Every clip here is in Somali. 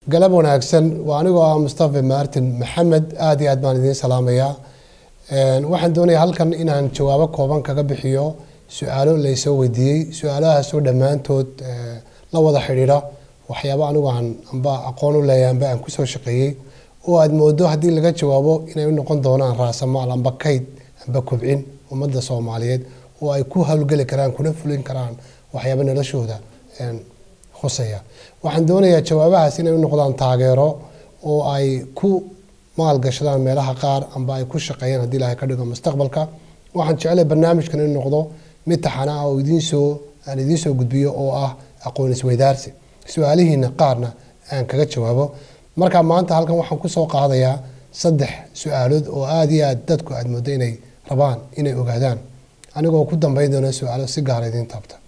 galab wanaagsan waa anigoo ah mustafa martin maxamed aada iyo aad baan idiin salaamayaa waxaan doonayaa halkan inaan jawaabo kooban kaga bixiyo su-aalo laysoo weydiiyey su-aalahaasoo dhammaantood la wada xidhiidha waxyaabo anigu aan amba aqoon u leeyahay amba aan kusoo shaqeeyey oo aad moodo haddii laga jawaabo inay u noqon doonaan raasamaal amba kayd amba kobcin ummadda soomaaliyeed oo ay ku hawlgeli karaan kuna fulin karaan waxyaabo noloshooda khuseeya waxaan doonayaa jawaabahaas inay u noqdaan taageero oo ay ku maalgashadaan meelaha qaar amba ay ku shaqeeyaan haddii ilaahay ka dhigo mustaqbalka waxaan jeclay barnaamijkan inuu noqdo mid taxana ah oo idiinsoo aan idiinsoo gudbiyo oo ah aqoon isweydaarsi su-aalihiina qaarna aan kaga jawaabo marka maanta halkan waxaan kusoo qaadayaa saddex su-aalood oo aada iyo aad dadku aad moodo inay rabaan inay ogaadaan anigoo ku dambeyn doona su-aalo si gaara idiin taabta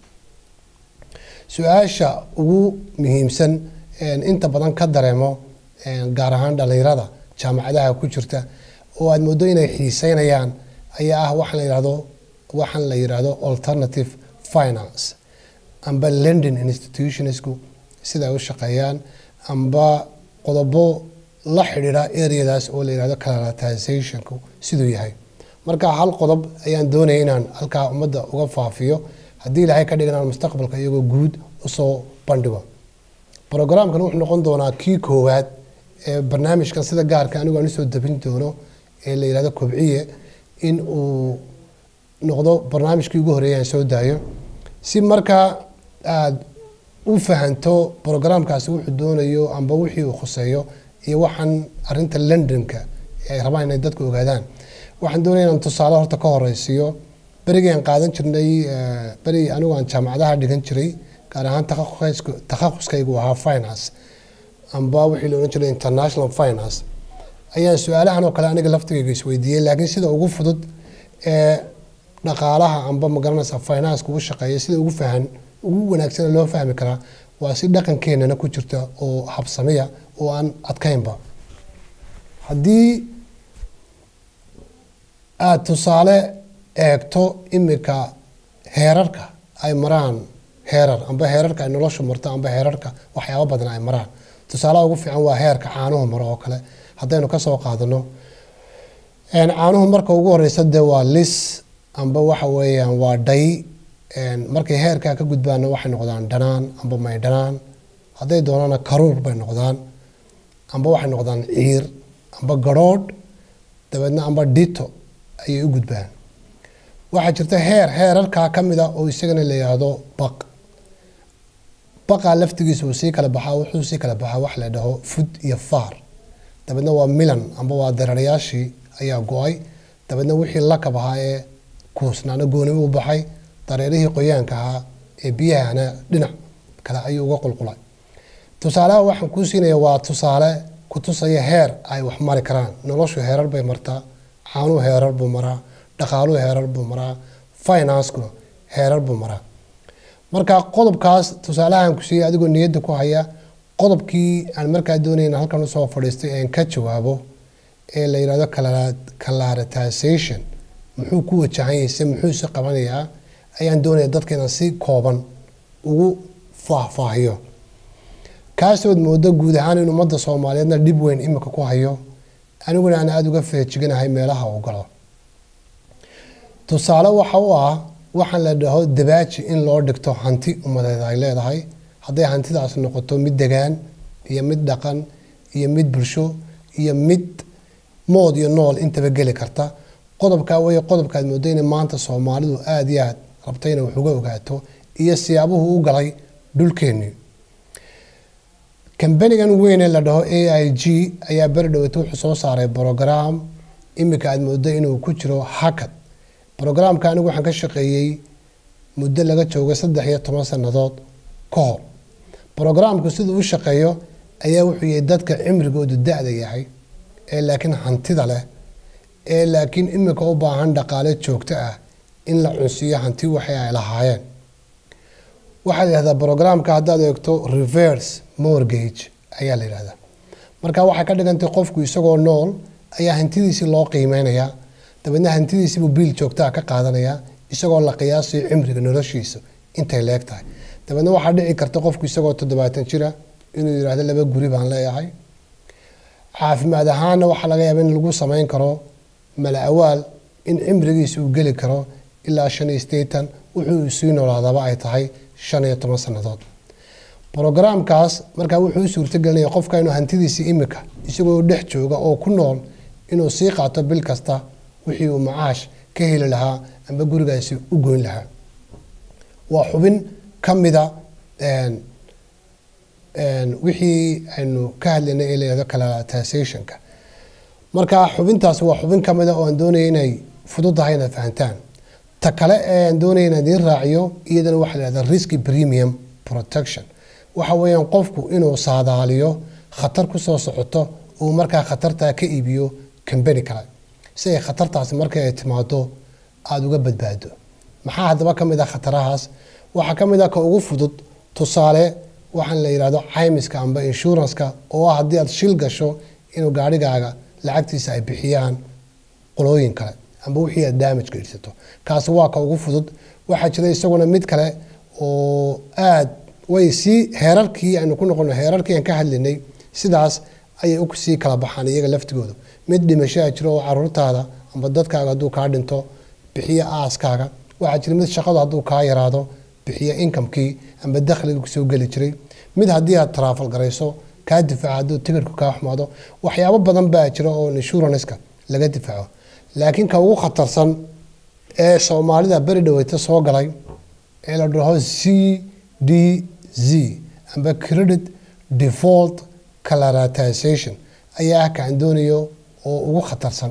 su-aasha ugu muhiimsan inta badan ka dareemo gaar ahaan dhalinyarada jaamacadaha ku jirta oo aad moodo inay xiiseynayaan ayaa ah waxaan la yihahdo waxaan la yidhaahdo alternative finance amba london institutionsku sida ay u shaqeeyaan amba qodobo la xidhiidha areadaas oo la yihahdo calatizationku siduu yahay marka hal qodob ayaan doonaya inaan halkaa ummadda uga faafiyo haddii ilaahay ka dhiganaan mustaqbalka iyagoo guud usoo bandhigo brograamkan wuxuu noqon doonaa kii koowaad ee barnaamijkan sida gaarka anigu aan usoo dabin doono ee la yihahdo kobciye in uu noqdo barnaamijkii ugu horreeyay aan soo daayo si markaa aada u fahanto brograamkaasi wuxuu doonayo amba wixii uu khuseeyo iyo waxaan arinta londonka ay rabaan inay dadku ogaadaan waxaan doonaya inaan tusaale horta ka horeysiiyo berigii aan qaadan jirnay beri anigu aan jaamacadaha dhigan jiray gaar ahaan takhaquskaygu ahaa finance amba wixii la odhan jiray international finance ayaan su-aalahan oo kale aniga laftigayga isweydiiyey laakiin sida ugu fudud ee dhaqaalaha amba magaranaysa finance ugu shaqeeya sida ugu fahan ugu wanaagsan loo fahmi karaa waa si dhaqankeenana ku jirta oo habsamiya oo aan adkaynba haddii aada tusaale eegto imika heerarka ay maraan heerar amba heerarka ay noloshu marto amba heerarka waxyaabo badan ay maraan tusaalaha ugu fiican waa heerka caanuhu maro oo kale haddaynu kasoo qaadano caanuhu marka ugu horeysa dee waa lis amba waxa weeyaan waa dhay markay heerkaa ka gudbaana waxay noqdaan dhanaan amba maydhanaan hadday doonaana karuur bay noqdaan amba waxay noqdaan ciir amba garhoodh dabeedna amba dhito ayay u gudbaan waxaa jirta heer heerarkaa ka mid a oo isagana la yidhaahdo baq baqaa laftigiisa uu sii kala baxaa wuxuu sii kala baxaa wax la dhaho fud iyo faar dabeedna waa milan amba waa dareerayaashii ayaa go-ay dabeedna wixii lakab ahaa ee kuusnaana goonimo u baxay dareerihii qoyaanka ahaa ee biyahana dhinac kale ayuu uga qulqulay tusaalaha waxaan kuu siinaya waa tusaale ku tusaya heer ay wax mari karaan noloshu heerar bay martaa caanuhu heerar buu maraa dhaqaaluhu heerar buu maraa financekuna heerar buu maraa marka qodobkaas tusaalahan ku siiyey adigoo niyadda ku haya qodobkii aan markaa doonayna halkan usoo fadhiistay aan ka jawaabo ee la yidhahdo calaritization muxuu ku wajahan se muxuu si qabanayaa ayaan doonaya dadka inaan si kooban ugu faahfaahiyo kaasood moodo guud ahaan in ummadda soomaaliyeedna dhib weyn imika ku hayo aniguna aan aada uga feejiganahay meelaha uu galo tusaale waxa u ah waxaan la dhaho dabaaji in loo dhigto hanti ummadeed ay leedahay hadday hantidaas noqoto mid degaan iyo mid dhaqan iyo mid bulsho iyo mid mood iyo nool intaba geli karta qodobkaa wey qodobkaad moodo ina maanta soomaalidu aada iyo aad rabta inay wax uga ogaato iyo siyaabuhu u galay dhulkeennii kambanigan weynee la dhaho a i g ayaa beri dhaweyta wuxuu soo saaray brograam imika aad moodo inuu ku jiro hakad brograamka anigu waxaan ka shaqeeyey muddo laga joogo saddex iyo toban sannadood ka hor brograamku siduu u shaqeeyo ayaa wuxuu yahay dadka cimrigoodu da-da yahay ee laakiin hantida leh ee laakiin imika u baahan dhaqaale joogto ah in la cunsiiyo hanti waxay ay lahaayeen waxaa la yihahdaa brograamka haddaad eegto reverse mortgage ayaa la yihahdaa marka waxay ka dhigantay qofku isagoo nool ayaa hantidiisii loo qiimeynayaa dabeedna hantidiisiibuu biil joogtaa ka qaadanayaa isagoo la qiyaasayo cimriga noloshiisa intay leeg tahay dabeedna waxaa dhici karta qofku isagoo toddobaatan jira inuu yidhaahdo laba guri baan leeyahay caafimaad ahaanna waxaa laga yaaba in lagu samayn karo mala awaal in cimrigiisa uu geli karo ilaa shan iyo sideetan wuxuu sii noolaadaba ay tahay shan iyo toban sannadood brogaraamkaas markaa wuxuu u suurtagelinaya qofka inuu hantidiisii imika isagoo dhex jooga oo ku nool inuu sii qaato bil kasta wixii uu macaash ka heli lahaa amba gurigaasi u goyn lahaa waa xubin ka mida wixii aynu ka hadlaynay ee layihahdo calatasationka marka xubintaasi waa xubin ka mida oo aan doonaya inay fududahay inaad fahantaan ta kale ee aan doonaya inaan idiin raaciyo iyadana waxaa la yihahda risky premium protection waxa weeyaan qofku inuu saadaaliyo khatar kusoo socoto uu markaa khatartaa ka iibiyo kambani kale si ay khatartaasi markay ay timaado aada uga badbaado maxaa haddaba ka mid ah khatarahaas waxaa ka mid ah ka ugu fudud tusaale waxaan la yidhahdo caymiska amba inshuranska oo ah haddii aad shil gasho inuu gaarhigaaga lacagtiisa ay bixiyaan qolooyin kale amba wixii aad damage geydsato kaasi waa ka ugu fudud waxaa jira isaguna mid kale oo aad way sii heerarkii aynu ku noqono heerarkii aan ka hadlinay sidaas ayay sii kala baxaan iyaga laftigooda mid dhimashaa jiro oo caruurtaada amba dadkaaga hadduu kaa dhinto bixiya aaskaaga waxaa jira mid shaqadu hadduu kaa yaraado bixiya inkamkii amba dakhliga kusoo geli jiray mid haddii aad taraafal garayso kaa difaaca hadduu tigirhku kaa xumaado waxyaabo badan baa jira oo inshuranska laga difaaco laakiin ka ugu khatarsan ee soomaalida beri dhaweyta soo galay ee la dhaho c d z amba credit default calaratization ayaa ah kaan doonayo oo ugu khatarsan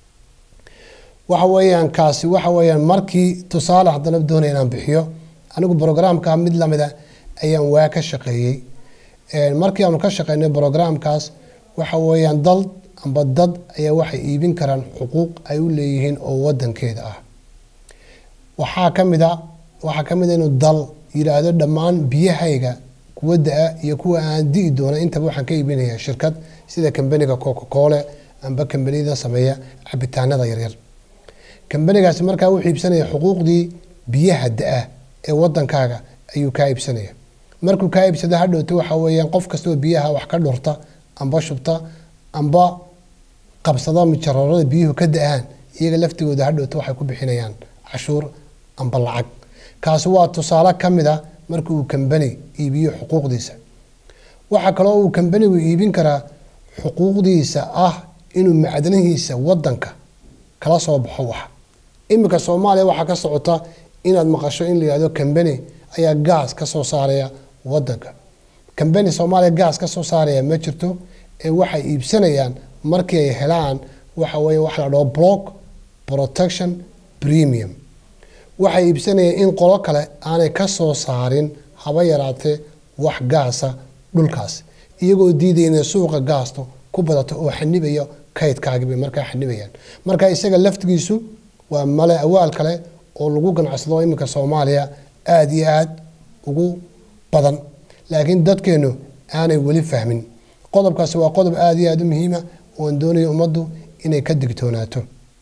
waxa weeyaan kaasi waxa weeyaan markii tusaale haddana doonaya inaan bixiyo anigu brogramka mid lamida ayaan waa ka shaqeeyey markii aanu ka shaqeynay brogramkaas waxa weeyaan dal amba dad ayaa waxay iibin karaan xuquuq ay u leeyihiin oo wadankeeda ah waxaa ka mid a waxaa ka mid a inuu dal yidhaahdo dhammaan biyahayga kuwa da-a iyo kuwa aan di'i doona intaba waxaan ka iibinaya shirkad sida kambaniga coca-cole amba kambaniyada sameeya cabitaanada yaryar kambanigaasi markaa wuxuu iibsanaya xuquuqdii biyaha da-a ee wadankaaga ayuu kaa iibsanaya markuu kaa iibsado hadhowto waxa weeyaan qof kastoo biyaha wax ka dhurta amba shubta amba qabsada mijaroorada biyuhu ka da-aan iyaga laftigooda hadhowto waxay ku bixinayaan cashuur amba lacag kaasi waa tusaale ka mid a marka uu kambani iibiyo xuquuqdiisa waxaa kaloo uu kambanigu iibin karaa xuquuqdiisa ah inuu macdanihiisa wadanka kala soo baxo wax iminka soomaaliya waxaa ka socota inaad maqasho in la yihahdo kambani ayaa gaas ka soo saaraya wadanka kambani soomaaliya gaas ka soo saaraya ma jirto ee waxay iibsanayaan markii ay helaan waxa weeye waxa la dhaho block protection premium waxay iibsanayaan in qolo kale aanay ka soo saarin haba yaraatee wax gaasa dhulkaas iyagoo diidaya inay suuqa gaasto ku badato oo xanibaya kaydkaagii bay markaa xanibayaan marka isaga laftigiisu waa male awaal kale oo lagu ganacsado iminka soomaaliya aada iyo aada ugu badan laakiin dadkeenu aanay weli fahmin qodobkaasi waa qodob aada iyo aada u muhiima ooan doonaya ummaddu inay ka digtoonaato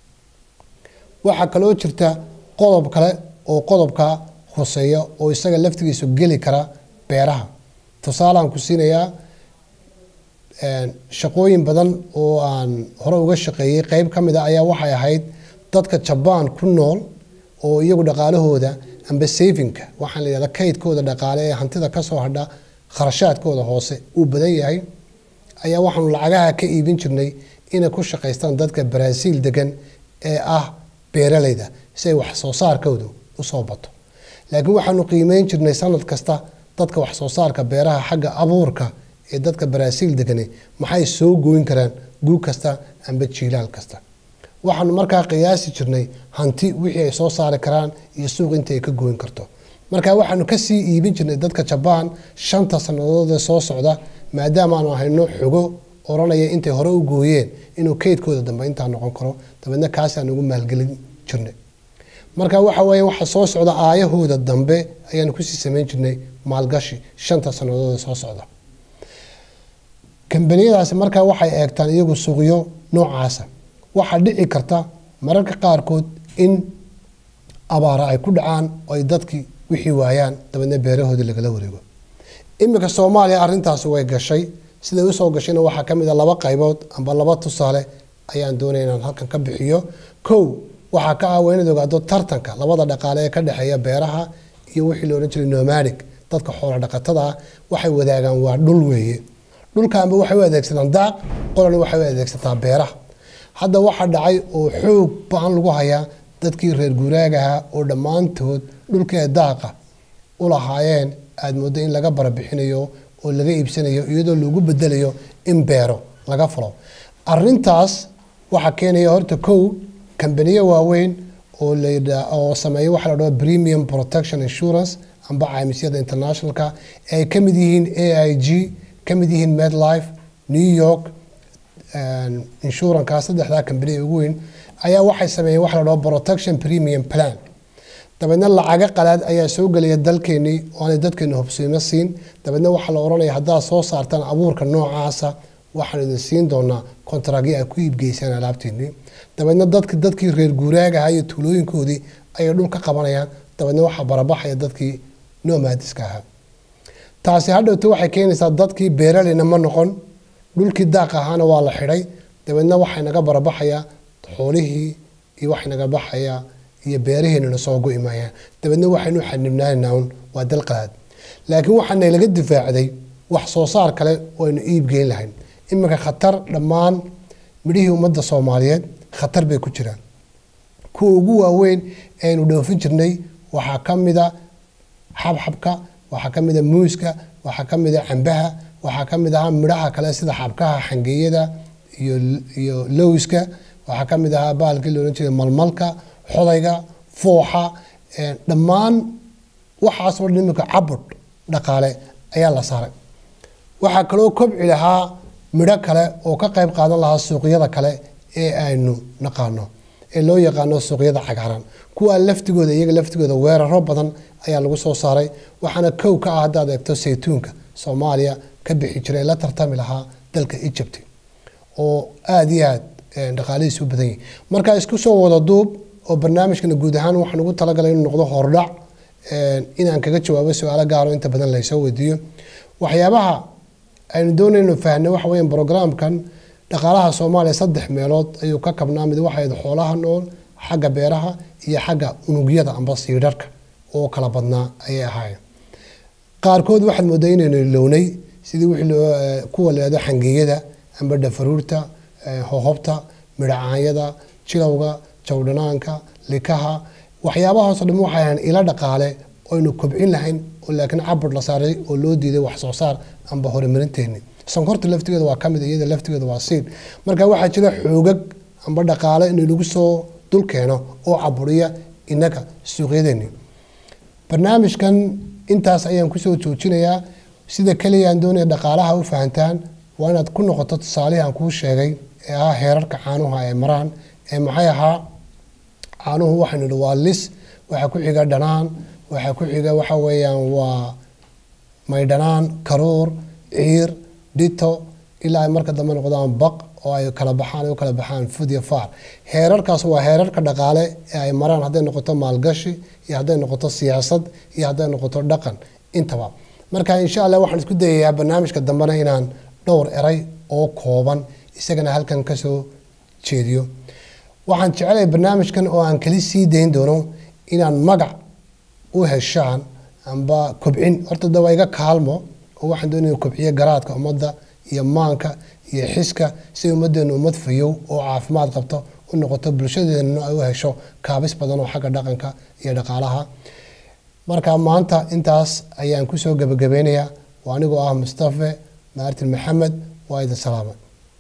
waxaa kaloo jirta qodob kale oo qodobka hoseeya oo isaga laftigiisu geli kara beeraha tusaalaan ku siinayaa shaqooyin badan oo aan hore uga shaqeeyey qeyb ka mid a ayaa waxay ahayd dadka jabaan ku nool oo iyagu dhaqaalahooda amba safinka waxaan la yihahda kaydkooda dhaqaale ee hantida kasoo hadha kharashaadkooda hoose uu badan yahay ayaa waxaanu lacagaha ka iibin jirnay inay ku shaqaystaan dadka baraasiil degan ee ah beeralayda si ay wax soo saarkoodu usoo bato laakiin waxaanu qiimeyn jirnay sanad kasta dadka wax soo saarka beeraha xagga abuurka ee dadka baraasiil degani maxay soo gooyn karaan guug kasta amba jiilaal kasta waxaanu markaa qiyaasi jirnay hanti wixii ay soo saari karaan iyo suuq inta ay ka gooyn karto marka waxaanu kasii iibin jirnay dadka jabaan shanta sannadood ee soo socda maadaama aanu hayno xogo oranaya intay hore u gooyeen inuu kaydkooda dambe intaa noqon karo dabeedna kaasaan ugu maalgelin jirnay marka waxa weeye waxa soo socda aayahooda dambe ayaanu kusii samayn jirnay maalgashi shanta sannadood ee soo socda kambaniyadaasi markaa waxay eegtaan iyagu suuqyo noocaasa waxaa dhici karta mararka qaarkood in abaara ay ku dhacaan oo ay dadkii wixii waayaan dabeedna beerahoodii lagala wareego iminka soomaaliya arrintaasi way gashay siday usoo gashayna waxaa ka mid a laba qaybood amba laba tusaale ayaan doonaya inaan halkan ka bixiyo kow waxaa ka ah waa inaad ogaado tartanka labada dhaqaale ee ka dhexeeya beeraha iyo wixii la odhan jiray nomadic dadka xoola dhaqatada ah waxay wadaagaan waa dhul weeye dhulkaanba waxay u adeegsadaan daaq qolana waxay u adeegsataa beeraha hadda waxaa dhacay oo xoog ba-an lagu hayaa dadkii reer guuraagaha oo dhammaantood dhulkee daaqa u lahaayeen aada mooddo in laga barabixinayo oo laga iibsanayo iyadoo lagu bedelayo in beero laga fulo arintaas waxaa keenaya horta kow kambaniyo waaweyn oo oo sameeya waxa la dhaho premium protection insurance amba caymisyada internationalka ay ka mid yihiin a i g ka mid yihiin medlife new york insuranka saddexdaa kambaniya ugu weyn ayaa waxay sameeyeen waxa la dhaho protection premium plan dabeedna lacago qalaad ayaa soo gelaya dalkeenii oo aanay dadkeenu hubsiimo siin dabeedna waxaa la odhanaya haddaad soo saartaan abuurka noocaasa waxaan idin siin doonaa kontaragyo ay ku iibgeysaan alaabteenii dabeedna dadki dadkii reer guuraagaha iyo tuulooyinkoodii ayay dhul ka qabanayaan dabeedna waxaa barabaxaya dadkii nomadiska ahaa taasi hadhowta waxay keenaysaa dadkii beeraleyna ma noqon dhulkii daaq ahaana waa la xidhay dabeedna waxay naga barabaxayaa xoolihii iyo waxay naga baxayaa iyo beeraheenuna soo go-i maayaan dabeedna waxaynu xanibnaanayn un waa dal qalaad laakiin waxaana laga difaacday wax soo saar kale oo aynu iibgeyn lahayn iminka khatar dhammaan midhihii ummadda soomaaliyeed khatar bay ku jiraan kuwa ugu waaweyn aynu dhoofin jirnay waxaa ka mida xabxabka waxaa ka mida muuska waxaa ka mida cambaha waxaa ka mid ahaa midhaha kale sida xabkaha xangeeyada iyo iyo lowska waxaa ka mid ahaa baalkii loodhan jiray malmalka xodayga fooxa dhammaan waxaasoo dhan iminka cabud dhaqaale ayaa la saaray waxaa kaloo kobci lahaa midho kale oo ka qayb qaadan lahaa suuqyada kale ee aynu naqaano ee loo yaqaano suuqyada cagaaran kuwaa laftigooda iyaga laftigooda weeraro badan ayaa lagu soo saaray waxaana kow ka ah haddaad eegto saytuunka soomaaliya ka bixi jiray la tartami lahaa dalka egypt oo aada iyo aad dhaqaalihiis u badan yihin marka isku soo wada duub oo barnaamijkana guud ahaan waxaan ugu talagalay inuu noqdo hordhac inaan kaga jawaabo su-aalo gaaro inta badan laysoo weydiiyo waxyaabaha aynu doonayno fahna waxa weya brograamkan dhaqaalaha soomaaliya saddex meelood ayuu ka kabnaa mid waxayd xoolaha nool xagga beeraha iyo xagga unugyada amba siidharka oo kala badnaa ayay ahaayeen qaarkood waxaad moodaa inaynu lownay sidii wixii kuwa la yidhahdo xangeeyada amba dhafaruurta hohobta midhacaanyada jilowga jawdhanaanka likaha waxyaabahaasoo dhan waxay ahayn ilo dhaqaale oynu kobcin lahayn oo laakiin cabud la saaray oo loo diiday wax soo saar amba horumarinteeni sonkorta laftigeeda waa kamid iyada laftigeeda waa siin marka waxaa jira xoogag amba dhaqaale in lagu soo dul keeno oo caburiya inaga suuqyadeeni barnaamijkan intaas ayaan kusoo joojinayaa sida keliya aan doonaya dhaqaalaha u fahantaan waa inaad ku noqoto tusaalihii aan kuu sheegay ee ahaa heerarka caanuha ay maraan ee maxay ahaa caanuhu waxaynu idhi waa lis waxaa ku xiga dhanaan waxaa ku xiga waxa weeyaan waa maydhanaan karuur ciir dhito ilaa ay marka dambe noqdaan baq oo ay kala baxaan ay u kala baxaan fud iyo faar heerarkaas waa heerarka dhaqaale ee ay maraan hadday noqoto maalgashi iyo hadday noqoto siyaasad iyo hadday noqoto dhaqan intaba marka insha allah waxaan isku dayayaa barnaamijka dambena inaan dhowr eray oo kooban isagana halkan kasoo jeediyo waxaan jecelahay barnaamijkan oo aan kali sii dayn doono inaan magac u heshaan amba kobcin horta da waa iga kaalmo oo waxaan doonaya kobciyo garaadka ummadda iyo maanka iyo xiska si ummaddeenu ummad fayow oo caafimaad qabto u noqoto bulshadeennuna ay u hesho kaabis badan oo xagga dhaqanka iyo dhaqaalaha marka maanta intaas ayaan kusoo gebagabeynayaa waa anigoo ah mustafe maartin maxamed waa idin salaama